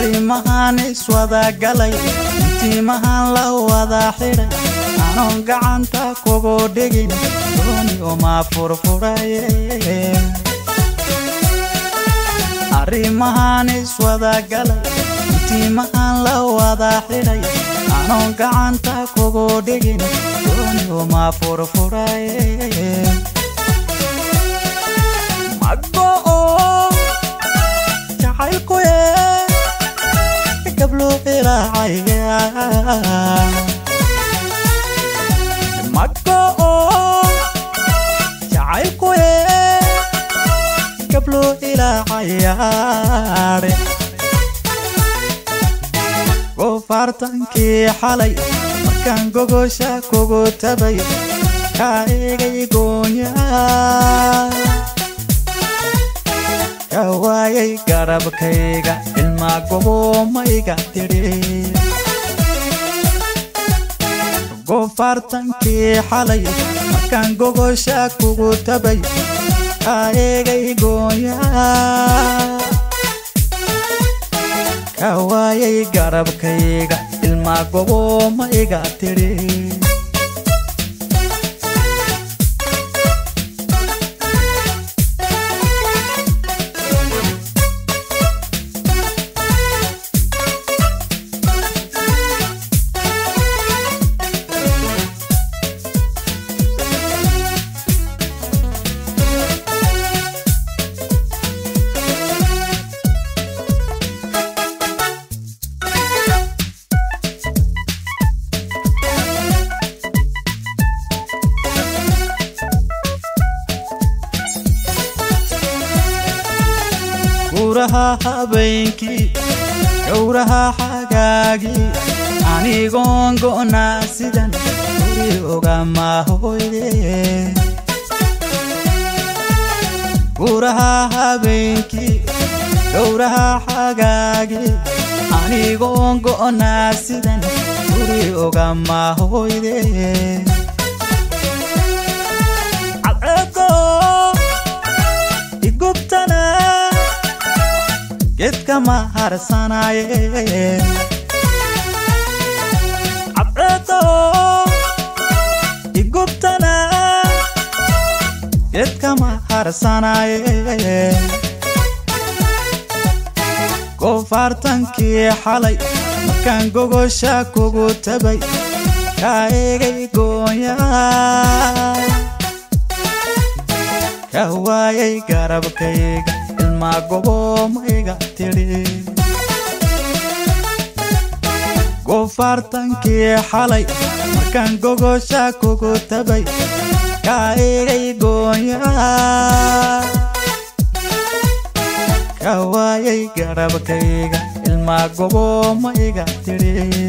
arrimahan iswada galay intiimahan la wada xidhay anoon gacanta kugu dhigin dooni uma furfuraye arrimahan iswada galay intiimahan la wada xidhay anoon gacanta kugu dhigin dooni uma furfuraye magoo jacaylkuye gablo ilaacaya magoo jacaylkuye gablo ilaacayaare goofaartankii xalay markaan gogosha kugu tabay kaa egay goonyaa ka waayay garabkayga ilmaa goboomayga tidhi goofaartankii xalay markaan gogosha kugu tabay kaa eegay goonyaa ka waayay garabkayga ilmaa goboomayga tidhi guraha habeenkii gowraha xagaagii anigoon go'naa sidan guri ogama hoyde guraha habeenkii gowraha xagaagii anigoon go'naa sidan guri ogama hoyde cadceedo igubtana geedka ma harsanaye cadceedo igubtana geedka ma harsanaye goofaartankii xalay markaan gogosha kugu tabay kaa egay goonyaa ka waayay garabkayga ilmaa goboomayga tidhi goofaartankii xalay markaan gogosha kugu tabay kaa egay goonyaa ka waayay garabkayga ilmaa goboomayga tidhi